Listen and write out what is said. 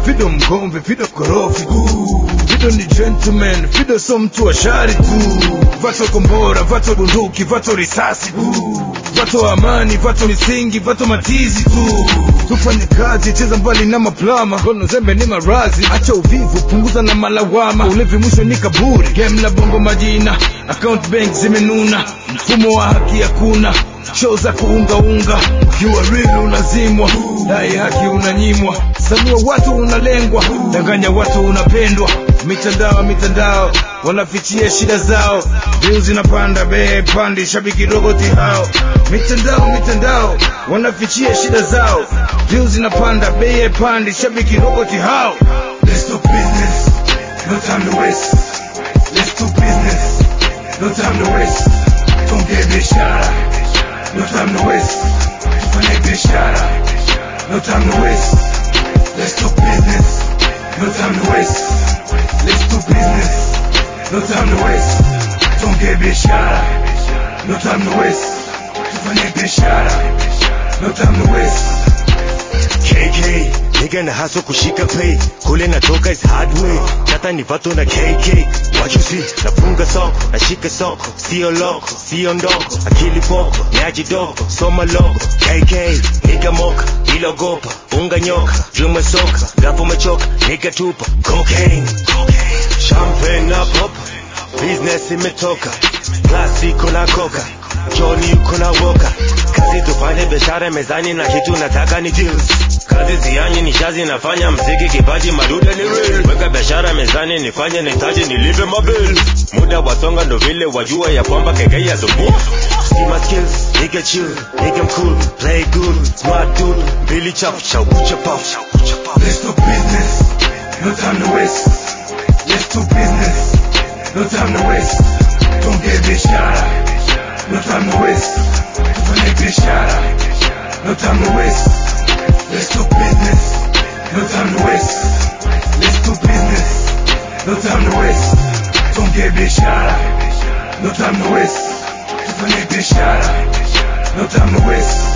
Fido mgombe, Fido korofi Fido ni gentleman, Fido so mtu wa shari tu Vato kombora, vato bunduki, vato risasi tu Vato amani, vato misingi, vato matizi tu Tufanye kazi, cheza mbali na maplama Kono zembe ni marazi, acha uvivu, punguza na malawama Ulevi mwisho ni kaburi, game la bongo majina Account bank zimenuna, mfumo wa haki hakuna show za kuungaunga ukiwa real unazimwa dai haki unanyimwa sanua watu unalengwa danganya watu unapendwa mitandao mitandao wanafichia shida zao views zinapanda bei pandi shabiki roboti hao mitandao mitandao wanafichia shida zao views zinapanda bei pandi shabiki roboti hao Let's do business, no time to waste. Let's do business, no time to waste. Tuongee biashara, no time to waste. Tufanye biashara, no time to waste. Let's do business, no time to waste. Let's do business, no time to waste. Tuongee biashara, no time to waste. Tufanye biashara, no time to waste. KK nigga na haso kushika pay kule natoka is hard way tata ni vato na KK what you see nafunga soko nashika soko sio loko sio ndoko akili poko nyaji dogo soma logo KK nigga moka ilogopa unga nyoka vyuma soka gapo mechoka nigga tupa cocaine champagne na pop business imetoka klasiko na koka Johnny yuko na woka kazi tufanye biashara mezani na kitu nataka ni deals kazi zianyi ni shazi nafanya mziki kipaji madude ni real weka biashara mezani nifanye nitaji nilipe mabil muda wasonga ndo vile wajua ya kwamba keke ya subu See my skills, nigga chill, nigga I'm cool, play good, smart dude, Billy chap, chow, chap, chap, Let's do business, no time to waste. Let's do business, no time to waste. Tuongee biashara, no time to waste. Tufanye biashara, no time to waste. Let's do business, no time to waste. Let's do business, no time to waste. Tuongee biashara, no time to waste. Tufanye biashara, no time to waste.